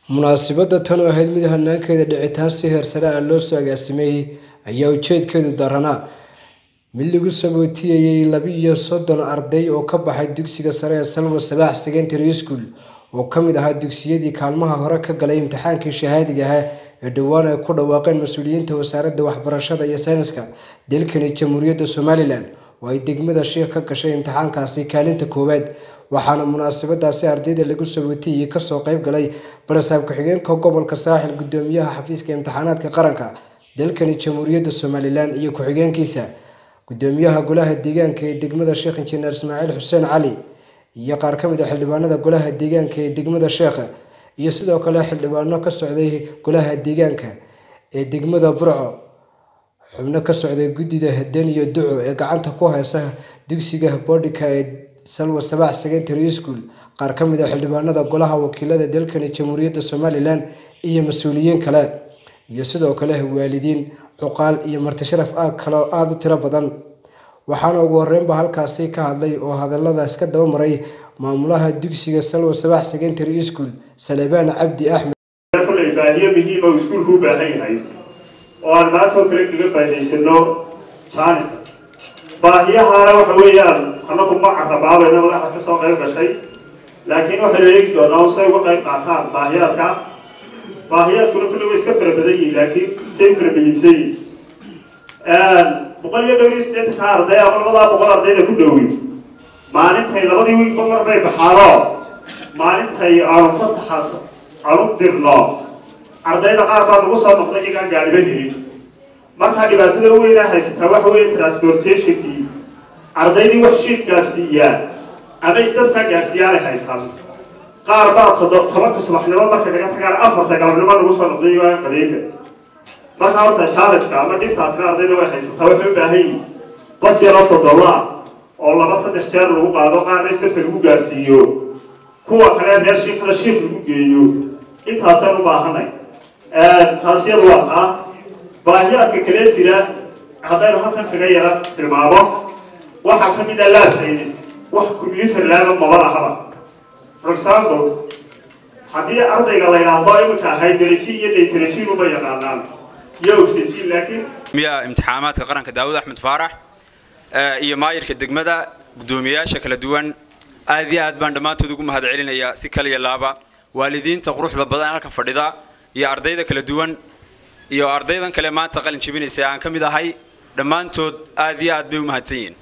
munaasabadda tan oo ahayd mid hanaankeeda dhicitaan si heersare ah loo soo agaasimeeyey ayaa ujeedkeedu daranaa mid lagu sabootiyayey laba-iyo soddon arday oo ka baxay dugsiga sare ee salwa sabaax secondary school oo ka mid ahaa dugsiyadii kaalmaha hore ka galay imtixaankii shahaadiga ahaa ee dhowaan ay ku dhawaaqeen mas-uuliyiinta wasaaradda waxbarashada iyo sayniska dalkani jamhuuriyadda somalilan oo ay degmada shiikh ka gashay imtixaankaasi kaalinta koowaad waxaana munaasabadaasi ardayda lagu sabootiyey kasoo qayb galay barasaab ku-xigeenka gobolka saaxil gudoomiyaha xafiiska imtixaanaadka qaranka dalkani jamhuuriyadda somalilan iyo ku-xigeenkiisa gudoomiyaha golaha deegaanka ee degmada sheekh injineer ismaaciil xuseen cali iyo qaar ka mid a xildhibaanada golaha deegaanka ee degmada sheekha iyo sidoo kale xildhibaano ka socday golaha deegaanka ee degmada burco xubno ka socday guddida haden iyo duco ee gacanta ku haysa dugsiga boodhika ee salwa sabaax secondary school qaar ka mid a xildhibaanada golaha wakiilada dalkani jamhuuriyadda somalilan iyo mas-uuliyiin kale iyo sidoo kale waalidiin cuqaal iyo martisharaf aag kale oo aada u tiro badan waxaana ugu horeynba halkaasi ka hadlay oo hadaladaas ka daba maray maamulaha dugsiga salwa sabaax secondary school salebaan cabdi axmed kulley baahiyo muhiima uu iskuulku u baahan yahay oo aan maanta oo kale kaga faa'idaysano jaanista baahiyahaana waxa weeyaan anagu ma carabaabayna madaxa ka soo qayb gashay laakiin waxaynu eegi doonaa say uga qayb qaataan baahiyaadka baahiyaadkuna kulli way iska fara badan yihiin laakiin say u kala muhiimsan yihiin boqol iyo dhowr iyo siddeetanka arday ama labadaa boqol ardayda ku dhowi maalintay labadii wiilba mar bay baxaano maalintay aanu fasaxaas aanu dirno ardayda qaar baa nagu soo noqday iyagaan gaadhiba helin markaa dhibaatada weynaa haysataa waxa weeye transportationkii ardaydii wax shiid gaadhsiiyaa ama istabtaa gaadhsiiyaanay haysan qaar baa todo tobanka subaxnimo markay naga tagaan afarta galabnimo nagu soo noqday iyagaan qadiinka markaa horta challenge-ka ama dhibtaasna ardayda way haysataa waxay u baahan yihin bas yaroo sodollaa oo laba saddex jeer lagu qaado qaarna istabta lagu gaadhsiiyo kuwa kale reer shiikana shiik lagu geeyo intaasaan u baahanay taas yadu waa taa baahiyaadka kale jira haddaynu halkan kaga yara tilmaamo waxaa ka mid a lab saynis wax combyuter laaba maba lahaba for example haddii ardayga la yidhaahdo iminka hydrogen iyo nitrogen uma yaqaanaan iyo oxygen laakiin miyaa imtixaamaadka qaranka daawud axmed faarax iyo maayirka degmada guddoomiyayaasha kala duwan aad iyo aad baan dhammaantood ugu mahad celinayaa si kaliya laaba waalidiinta quruxda badan halka fadhida iyo ardayda kala duwan iyo ardaydan kale maanta qalin jebinaysa aan ka mid ahay dhammaantood aad iyo aad bay u mahadsan yihiin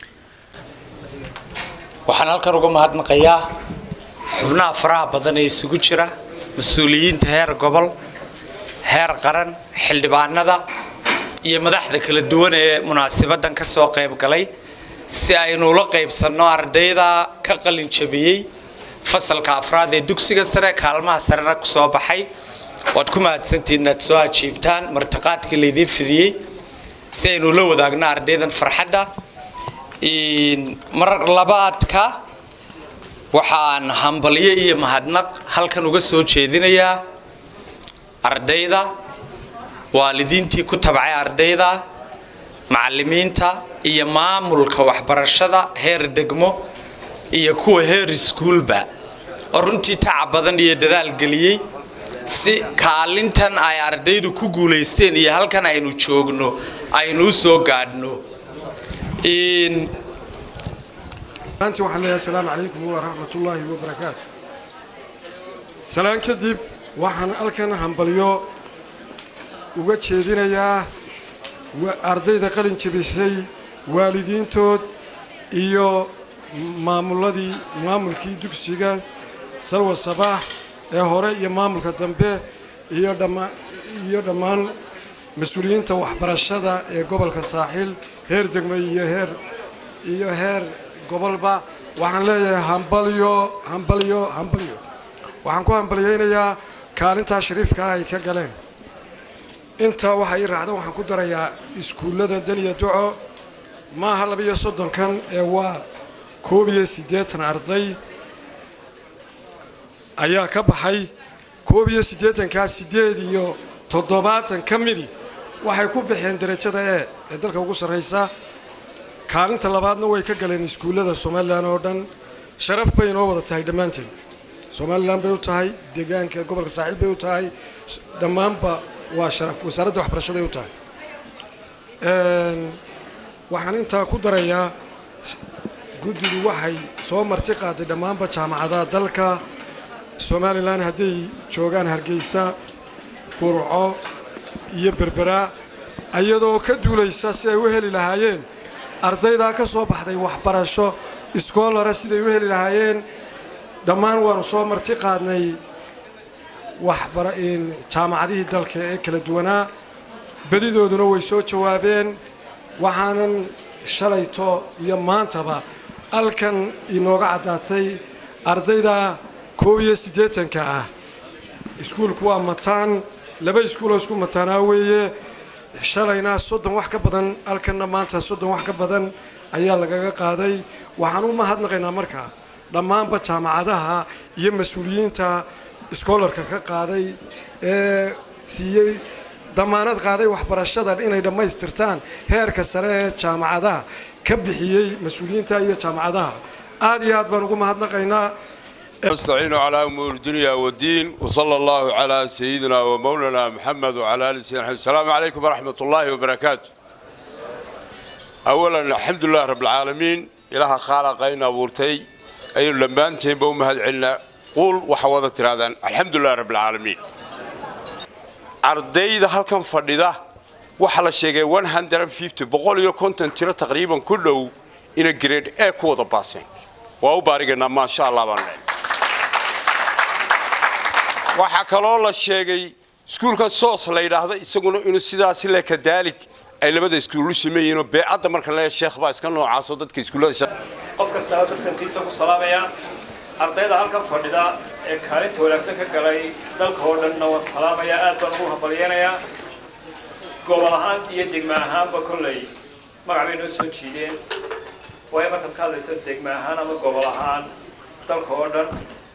waxaan halkan uga mahadnaqayaa xubnaha faraha badan ee isugu jira mas-uuliyiinta heer gobol heer qaran xildhibaanada iyo madaxda kala duwan ee munaasibadan ka soo qayb galay si aynu ula qaybsanno ardayda ka qalin jabiyey fasalka afraad ee dugsiga sare kaalmaha sarena ku soo baxay waad ku mahadsantihiin inaad soo ajiibtaan martiqaadkii laydiin fidiyey si aynu la wadaagno ardaydan farxadda mar labaadka waxaan hambalyo iyo mahadnaq halkan uga soo jeedinayaa ardayda waalidiintii ku tabcay ardayda macallimiinta iyo maamulka waxbarashada heer degmo iyo kuwa heer iskuulba oo runtii tacab badan iyo dadaal geliyey si kaalintan ay ardaydu ku guulaysteen iyo halkan aynu joogno aynu u soo gaadhno maanta waxaan leeyahay asalaamu calaykum waraxmatullaahi wabarakaatu salaan kadib waxaan halkan hambalyo uga jeedinayaa ardayda qalin jebisay waalidiintood iyo maamuladii maamulkii dugsiga salwa sabaax ee hore iyo maamulka dambe iyo iyo dhammaan mas-uuliyiinta waxbarashada ee gobolka saaxiil heer degmo iyo heer iyo heer gobolba waxaan leeyahay hambalyo hambalyo hambalyo waxaan ku hambalyaynayaa kaalintaa shariifka ah ay ka galeen intaa waxa ii raacda waxaan ku darayaa iskuullada daniya duco maaha labaiyo soddonkan ee waa koob iyo siddeetan arday ayaa ka baxay koob iyo siddeetankaa siddeed iyo toddobaatan ka midi waxay ku baxeen derajada e ee dalka ugu sarraysa kaalinta labaadna way ka galeen iskuullada somalilan oo dhan sharaf bay inoo wada tahay dhammaanteen somalilan bay u tahay deegaanka gobolka saaxiil bay u tahay dhammaanba waa sharaf wasaaradda waxbarashaday u tahay waxaan intaa ku darayaa guddigu waxay soo marti qaaday dhammaanba jaamacadaha dalka somalilan hadday joogaan hargeysa burco iyo berbera iyadoo ka duulaysa si ay u heli lahaayeen ardaydaa ka soo baxday waxbarasho iskoolara siday u heli lahaayeen dhammaan waanu soo marti qaadnay jaamacadihii dalka ee kala duwanaa bedidooduna way soo jawaabeen waxaanan shalayto iyo maantaba halkan inooga caddaatay ardayda koob iyo siddeetanka ah iskuulku waa mataan laba iskuuloo isku mataanaa weeye shalayna soddon wax ka badan halkanna maanta soddon wax ka badan ayaa lagaga qaaday waxaan u mahadnaqaynaa markaa dhammaanba jaamacadaha iyo mas-uuliyiinta iskoolarka ka qaaday ee siiyey damaanad qaaday waxbarashadan inay dhammaystirtaan heerka sare ee jaamacadaha ka bixiyey mas-uuliyiinta iyo jaamacadaha aad iyo aad baan ugu mahadnaqaynaa نستعين على أمور الدنيا والدين وصلى الله على سيدنا ومولانا محمد وعلى آله سيدنا محمد السلام عليكم ورحمة الله وبركاته أولا الحمد لله رب العالمين إله خالقين أبورتي أي لمبان تيبو مهد عنا قول وحوضة هذا الحمد لله رب العالمين أرديد هالكم فرديده waxaa la sheegay 150 boqol iyo konton tiro taqriiban ku dhow ina grade A ku wada baaseen waa u baariganaa maasha allah baan leeyahay waxaa kaloo la sheegay iskuulka soos la yidhaahdo isaguna inuu sidaasi le kadaalig ay labada iskuulu sameeyeenoo beecadda marka leeya sheekh baa iska noocaasoo dadka iskuullada qof kastaba basankiisa ku salaamaya ardayda halkan fadhida ee kaalinta wanaagsan ka galay dalka oo dhanna waan salaamaya aad baan ugu hambalyeenayaa gobol ahaan iyo degma ahaanba kolley magac bay noo soo jiideen waayo markaad ka hadlaysa degma ahaan ama gobol ahaan dalka oo dhan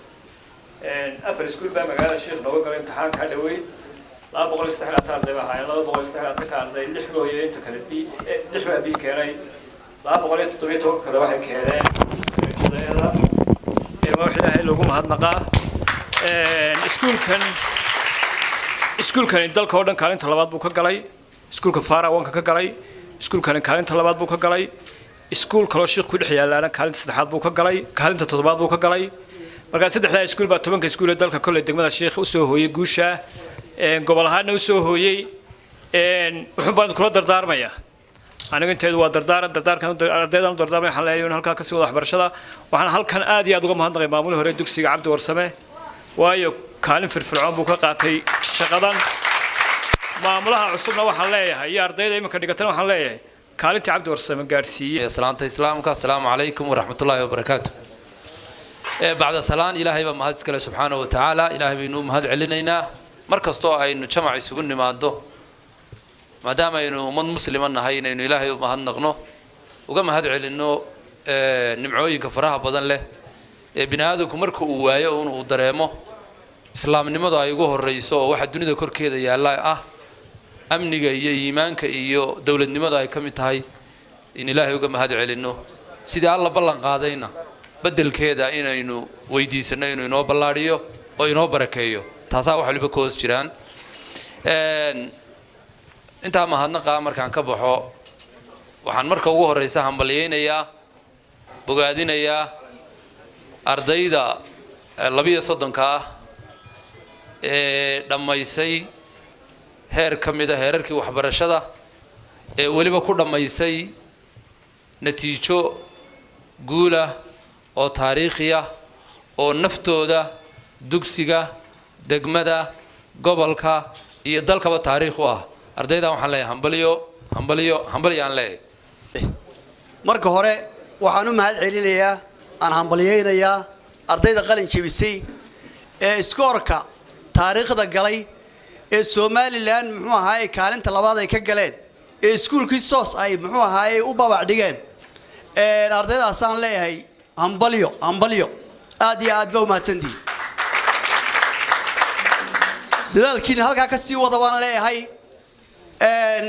afar iskuul baa magaalada sheekh nooga galay imtixaanka dhaweyd laba boqol iyo saddex laatan arday baa ahaayeen laba boqol iyo saddex laatan ka arday lix mooye inta kale b lix baa b keenay laba boqol iyo toddobiyo toban kale waxay keeneen sarijadeeda ilma wax ilaahay loogu mahadnaqaa iskuulkan iskuulkani dalka oo dhan kaalinta labaad buu ka galay iskuulka faara wanka ka galay iskuulkani kaalinta labaad buu ka galay iskuul kaloo sheekh ku dhex yaalaana kaalinta saddexaad buu ka galay kaalinta toddobaad buu ka galay markaa saddexdaa iskuul baa tobanka iskuul ee dalka kolley degmada sheekh usoo hooyey guusha gobol ahaanna usoo hooyey wuxuun baan kula dardaarmaya anigu inteedu waa dardaaran dardaarkan ardaydan u dardaarmaya waxaan leeyahay in halkaa kasii wada waxbarashada waxaan halkan aad iyo aad uga mahadnaqay maamulihii hore dugsiga cabdi warsame waayo kaalin firfircoon buu ka qaatay shaqadan maamulaha cusubna waxaan leeyahay iyo ardayda iminka dhigatana waxaan leeyahay kaalintii cabdi warsame gaadhsiiyey salaanta islaamka asalaamu calaykum waraxmatullaahi wabarakaatu bacda salaan ilaahay baa mahad iskale subxaana wa tacaala ilaahay baynu mahad celinaynaa mar kastoo aynu jamac isugu nimaado maadaama aynu ummad muslima nahay inaynu ilaahay u mahadnaqno uga mahad celinno nimcooyinka faraha badan leh ee bini aadamku marka uu waayo un uu dareemo islaamnimadu ay ugu horreyso oo waxa dunida korkeeda yaalla ah amniga iyo iimaanka iyo dowladnimadu ay ka mid tahay in ilaahay uga mahad celinno sidii alla ballan qaadayna beddelkeeda inaynu weydiisanno inuu inoo ballaadhiyo oo inoo barakeeyo taasaa wax waliba ka hoos jiraan intaa mahadnaqa markaan ka baxo waxaan marka ugu horreysa hambalyaynayaa bogaadinayaa ardayda labiyo soddonka ah ee dhammaysay heer ka mid a heerarkii waxbarashada ee weliba ku dhammaysay natiijo guulah oo taariikhi ah oo naftooda dugsiga degmada gobolka iyo dalkaba taariikh u ah ardaydan waxaan leeyahay hambalyo hambalyo hambalyo aan leeyahay marka hore waxaan u mahad celinayaa aan hambalyaynayaa ardayda qalin jebisay ee iskoorka taariikhda galay ee somalilan muxuu ahaaye kaalinta labaad ay ka galeen ee iskuulkii soos ay muxuu ahaaye u babac dhigeen ardaydaasaan leeyahay hambalyo hambalyo aad iyo aad ba umahadsantihi dadaalkiina halkaa ka sii wada baan leeyahay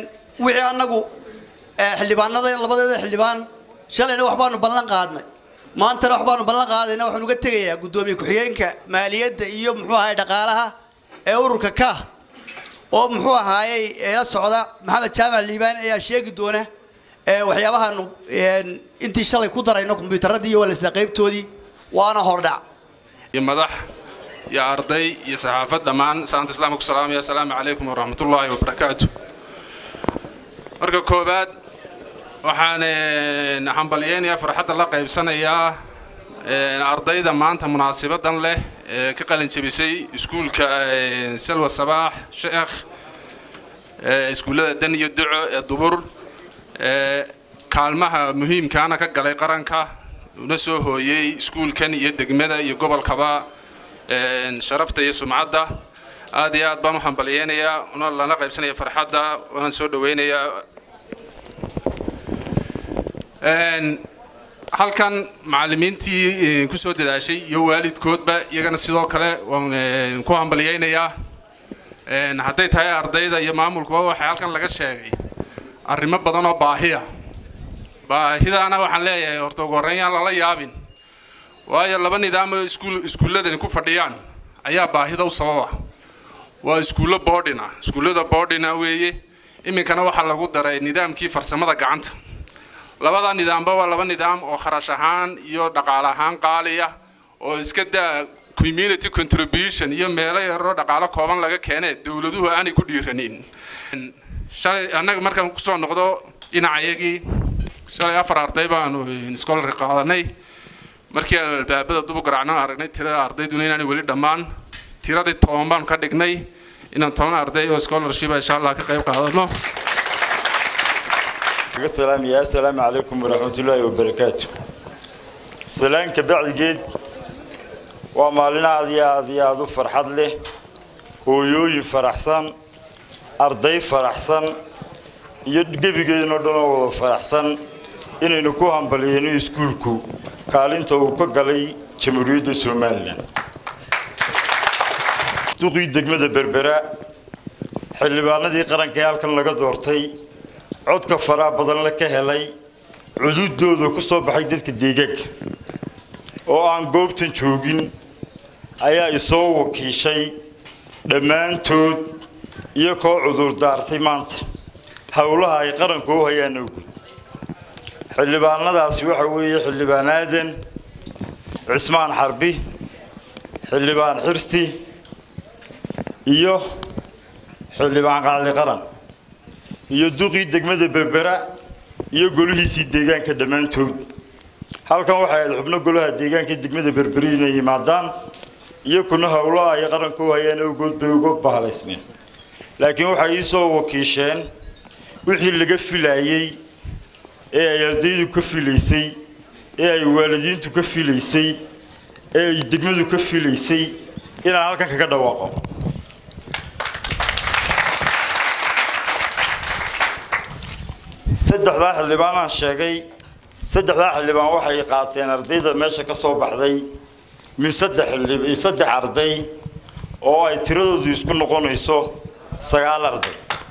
wixii annagu xildhibaanada labadeeda xildhibaan shalayna waxbaanu ballan qaadnay maantana waxbaanu ballan qaadayna waxaan uga tegayaa guddoomiye ku-xigeenka maaliyadda iyo muxuu ahaay dhaqaalaha ee ururka ka oo muxuu ahaayey la socda maxamed jaamac liibaan ayaa sheegi doona waxyaabahaanu intii shalay ku darayno kombiyuutaradii iyo walasa qaybtoodii waana hordhac iyo madax iyo arday iyo saxaafad dhammaan salaanta islaamka ku salaamaya asalaamu calaykum waraxmatullaahi wabarakaatu marka koowaad waxaan hambalyeynayaa farxadda la qaybsanayaa ardayda maanta munaasabadan leh ee ka qalin jebisay iskuulka salwa sabaax sheekh iskuullada dan iyo duco ee dubur kaalmaha muhiimkaana ka galay qaranka una soo hooyey iskuulkan iyo degmada iyo gobolkaba sharafta iyo sumcadda aad iyo aad baan u hambalyeynayaa una lana qaybsanaya farxadda waana soo dhaweynayaa halkan macallimiintii kusoo dadaashay iyo waalidkoodba iyagana sidoo kale waan ku hambalyeynayaa hadday tahay ardayda iyo maamulkuba waxaa halkan laga sheegay arrimo badan oo baahiya baahidaana waxaan leeyahay horta ugu horreyn yaan lala yaabin waayo laba nidaam oo iskuul iskuulladani ku fadhiyaan ayaa baahida u sababa waa iskuullo boarding ah iskuullada boarding ah weeye iminkana waxaa lagu daray nidaamkii farsamada gacanta labada nidaamba waa laba nidaam oo kharash ahaan iyo dhaqaale ahaan qaaliya oo iska daa community contribution iyo meelo yaroo dhaqaalo kooban laga keene dowladuhu aanay ku dhiiranin shalay annaga markaan kusoo noqdo dhinacayagii shalay afar arday baanu scholarka qaadanay markii aan albaabada dubu garaacno aragnay tirada ardayduna inaanay weli dhammaan tiradii toban baanu ka dhignay inaan toban arday oo scholarship insha allah ka qayb qaadano السلام يا السلام عليكم ورحمة الله وبركاته سلام كبعد جد ومالنا هذه هذه هذا فرحت له هويوي فرحسن أرضي فرحسن يدقي جينا دنا فرحسن إن نكوهم بلينو يسكولكو قالين توقع قلي جمهورية سومالين تقي دقمة بربرة حلبانا دي قرن كيالكن لقى دورتي codka faraha badan la ka helay cududooda ku soo baxay dadka deegaanka oo aan goobtan joogin ayaa isoo wakiishay dhammaantood iyo koo cudur daartay maanta howlaha ay qaranku u hayaan ogu xildhibaanadaasi waxa weeye xildhibaan aadan cismaan xarbi xildhibaan xirsi iyo xildhibaan qaali qaran iyo duqii degmada berbera iyo golihiisii deegaanka dhammaantood halkan waxay ahayd xubno golaha deegaanka degmada berberi inay yimaadaan iyo kuna howlaha ay qaranka u hayaan awgood bay uga bahalaysmeen laakiin waxay ii soo wakiisheen wixii laga filayey ee ay ardaydu ka filaysay ee ay waalidiintu ka filaysay ee ay degmadu ka filaysay inaan halkan kaga dhawaaqo saddexdaa xildhibaan aan sheegay saddexdaa xildhibaan waxay qaateen ardayda meesha ka soo baxday min saddex xildhib saddex arday oo ay tiradoodu isku noqonayso sagaal arday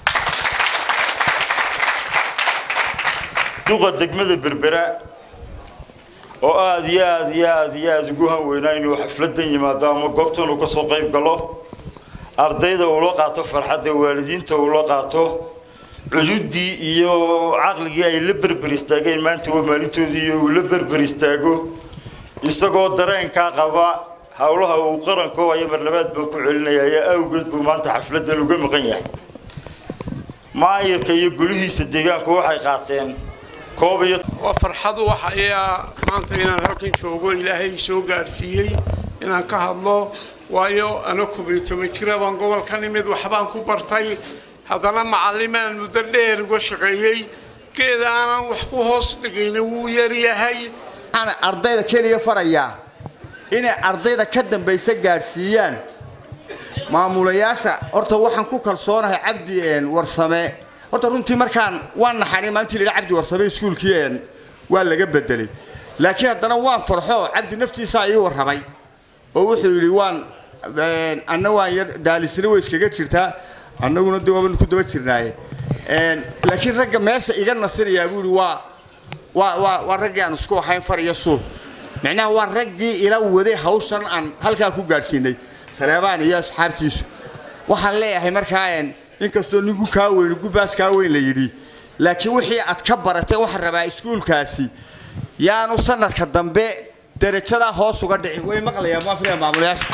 duqa degmada berbera oo aada iyo aada iyo aada iyo aada ugu hanweynaa inuu xafladan yimaado ama goobtan uu kasoo qayb galo ardayda uula qaato farxadda waalidiinta uula qaato cududii iyo caqligii ay la berber istaageen maanta waa maalintoodii iyo uu la berber istaago isagoo dareenkaa qaba howlaha uu qaranku hayo mar labaad baan ku celinaya ayaa awgeed buu maanta xafladan uga maqan yahay maayirka iyo golihiisa deegaanku waxay qaateen koob iyo waa farxadu waxa ayaa maanta inaan halkan joogo ilaahay soo gaadhsiiyey inaan ka hadlo waayo ana kubiyo toban jira baan gobolka nimid waxbaan ku bartay haddana macallimaan muddo dheer uga shaqeeyey geed aanan wax ku hoos dhigayna wuu yaryahay waxaan ardayda keliya farayaa inay ardayda ka dambaysa gaadhsiiyaan maamulayaasha horta waxaan ku kalsoonahay cabdi warsame horta runtii markaan waan naxanay maalintii layidhi cabdi warsame iskuulkii waa laga bedelay laakiin haddana waan farxo cabdi naftiisaa ii warramay oo wuxuu yidhi waan anna waan yar daalisna way iskaga jirtaa annaguna de waabanu ku daba jirnaaye laakiin ragga meesha iga nasinayaa buu yidhi waa waa waa waa raggii aan isku ahayn far iyo suul micnaha waa raggii ila waday hawshan aan halkaa ku gaadhsiinay saleebaan iyo asxaabtiisu waxaan leeyahay markaa inkastoo ninku kaa weyn gubaas kaa weyn la yidhi laakiin wixii aad ka baratay waxaan rabaa iskuulkaasi yaanu sanadka dambe darajadaa hoos uga dhicin way maqlayaan muafriga maamulayaasha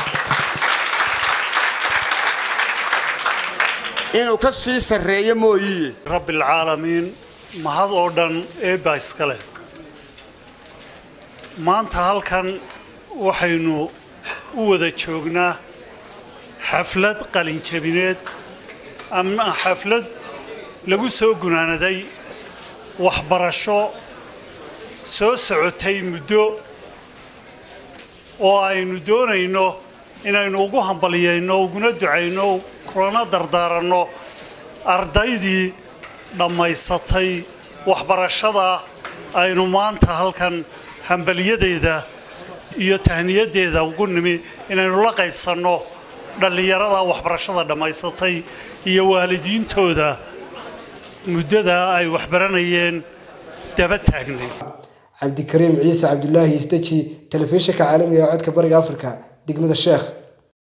inuu ka sii sarreeyo mooyiye rabbilcaalamiin mahad oo dhan eebbaa iska leh maanta halkan waxaynu u wada joognaa xaflad qalinjabineed ama xaflad lagu soo gunaanaday waxbarasho soo socotay muddo oo aynu doonayno inaynu ugu hambaliyayno uguna ducayno kulana dardaaranno ardaydii dhammaysatay waxbarashada aynu maanta halkan hambaliyadeeda iyo tahniyaddeeda ugu nimi inaynu la qaybsanno dhallinyarada waxbarashada dhammaysatay iyo waalidiintooda muddada ay waxbaranayeen daba taagnay cabdikariim ciise cabdulaahi istaji telefishinka caalamiga ee codka bariga afrika degmada sheekh